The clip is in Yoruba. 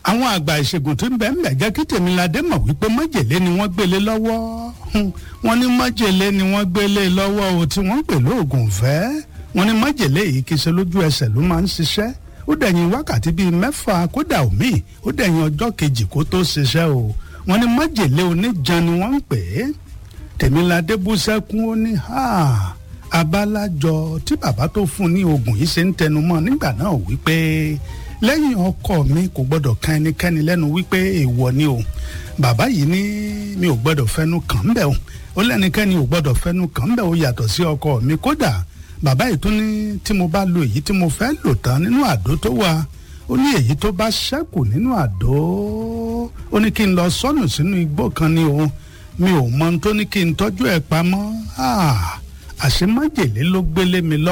àwọn àgbà ìṣègùn tó ń bẹ ń bẹ jẹ́ kí tèmiládé mọ̀ wípé májèlé ni wọ́n gbélé lọ́wọ́ Hmm, wọ́n ní májèlé ni wọ́n gbélé lọ́wọ́ o tí wọ́n ń pè lóògùn fẹ́ wọ́n ní májèlé yìí kì í ṣe lójú ẹsẹ̀ ló máa ń ṣiṣẹ́ ó dẹ̀yìn wákàtí bíi mẹ́fà kódà omi ó dẹ̀yìn ọjọ́ kejì kó tó ṣiṣẹ́ o wọ́n ní májèlé oníjan ni wọ́n ń pè é tèmiládé bú sẹ́kún ó ní ha abálájọ tí bàbá tó fún ní oògùn yìí ṣe ń tẹnumọ́ nígbà náà wípé lẹ́yìn ọkọ mi kò gbọ́dọ̀ kan ẹnikẹ́ni lẹ́nu wípé èèwọ̀ ni o bàbá yìí ní mi ò gbọ́dọ̀ fẹnu kàn ń bẹ̀ o ó lẹ́nikẹ́ni ò gbọ́dọ̀ fẹnu kàn ń bẹ̀ o yàtọ̀ sí ọkọ mi kódà bàbá yìí tún ní tí mo bá lo èyí tí mo fẹ́ lò tán nínú àdó tó wà ó ní èyí tó bá ṣẹ́kù nínú àdó ó ní kí n lọ sọ́nù sínú igbó kan ni o mi ò mọ ohun tó ní kí n tọ́jú ẹ̀ pamọ́ àṣemájèlé ló gbélé mi lọ.